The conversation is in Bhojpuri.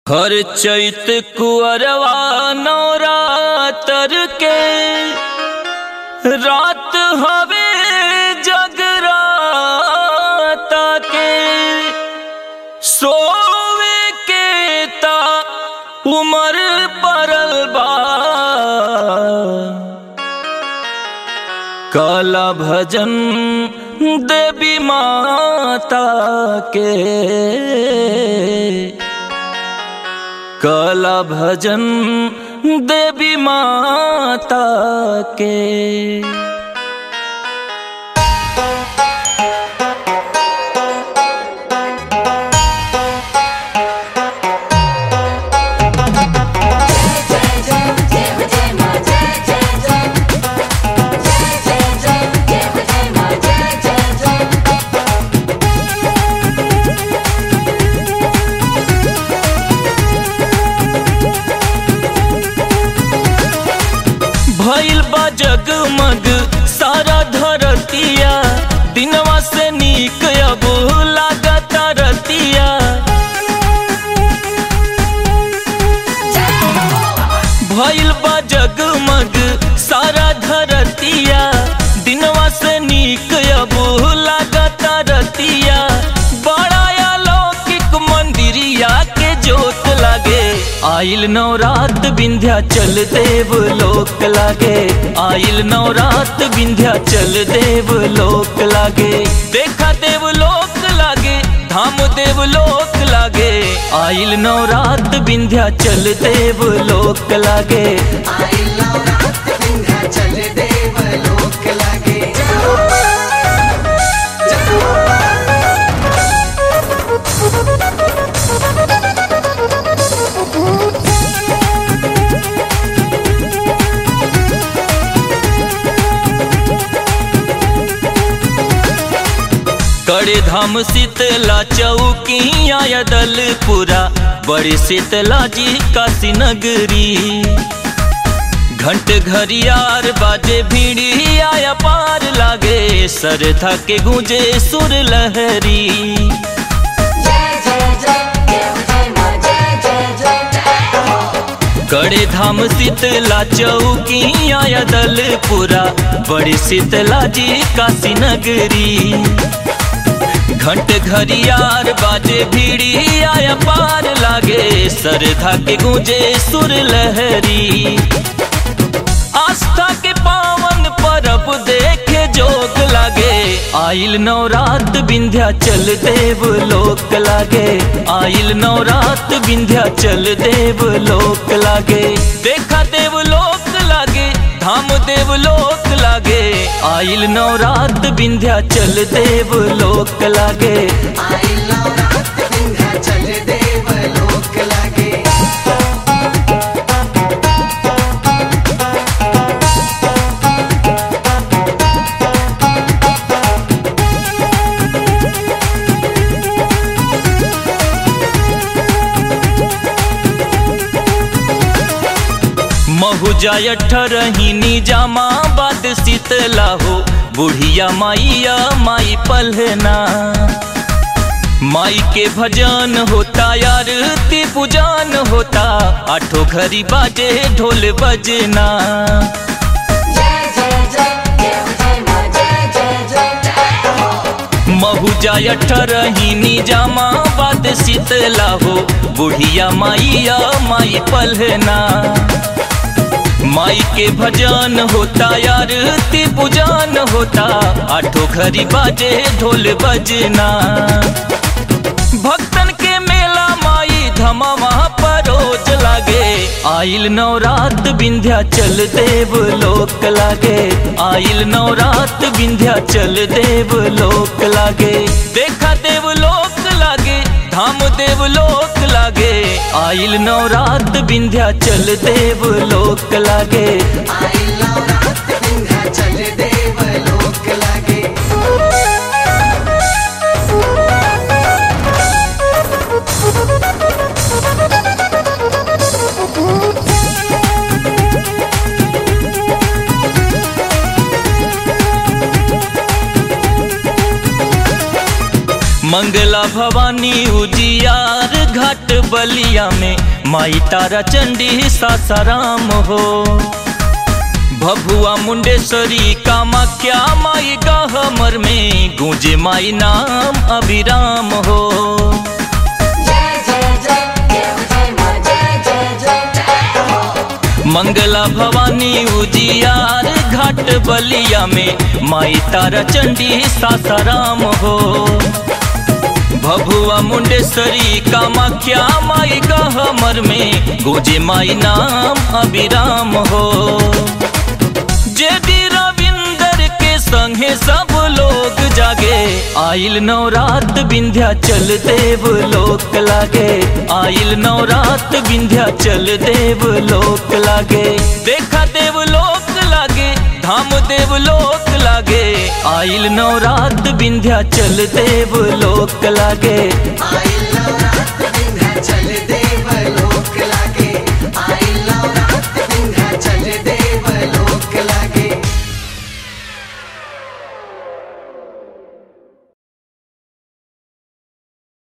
हर चैत कुअरवा नवरातर के रात हवे जगराता के सोवे के ता उमर परल बा काला भजन देवी माता के काला भजन देवी माता के भइल बा जगमग सारा धरतिया दिनवा से नीक अब लागता रतिया भइल बा जगमग सारा धरतिया दिनवा से नीक अब लागता रतिया बड़ा अलौकिक मंदिरिया के जोत लागे आइल नवरात विंध्या चल देव लोक लागे आइल नवरात विंध्या चल देव लोक लागे देखा देव लोक लागे धाम देव लोक लागे आइल नवरात विंध्या चल देव लोक लागे चल देव लोक लागे कड़े धाम शीतला चौकिया दलपुरा बड़ी शीतला जी काशी नगरी घंट घरियार बाजे भीड़ी आया पार लागे सरथा के गूंजे सुर लहरी जय जय जय देव जय मां जय जय जय कड़े धाम शीतला चौकिया दलपुरा बड़ी शीतला जी काशी नगरी घंट घरियार बाजे भीड़ी आया पार लागे सरधा के गूंजे सुर लहरी आस्था के पावन परब देखे जोग लागे आइल नवरात विंध्या चल देव लोक लागे आइल नवरात विंध्या चल देव लोक लागे देखा देव लोक लागे धाम देव लोक लागे आइल नवरात विंध्या चल देव लोक लागे आई नवरात विंध्या चल देव लोक लागे महुजा अठरहिनी जामा बाद शीतला हो बुढ़िया माइया माई पलहना माई के भजन होता यार ती पूजन होता आठो घरी बाजे ढोल बजना जय जय जय देव जय मां जय जय जय महुजा अठरहिनी जामा बाद शीतला हो बुढ़िया माइया माई पलहना माई के भजन होता यार ती पूजन होता आठो घरी बाजे ढोल बजना भक्तन के मेला माई धमावा परोज लागे आइल नवरात विंध्या चल देव लोक लागे आइल नवरात विंध्या चल देव लोक लागे देखा देव लोक लागे धाम देव लोक लागे आइल नवरात विंध्या चल देव लोक लागे आई नवरात विंध्या चल देव लोक लागे मंगला भवानी उजियार घाट बलिया में माई तारा चंडी सासाराम हो भभुआ मुंडेश्वरी कामाख्या माई गहमर में गूंजे माई नाम अभिराम हो जय जय जय देव जय माँ जय जय जय मंगला भवानी उजियार घाट बलिया में माई तारा चंडी सासाराम हो भभुआ मुंडेश्वरी कामाख्या माई गहमर में गोजे माई नाम अभिराम हो जेडी रविंदर के संगे सब लोग जागे आइल नवरात विंध्या चल देव लोक लागे आइल नवरात विंध्या चल देव लोक लागे देखा देव लोक लागे धाम देव लोक लागे आइल नवरात विंध्या चल देव लोक लागे आइल नवरात्र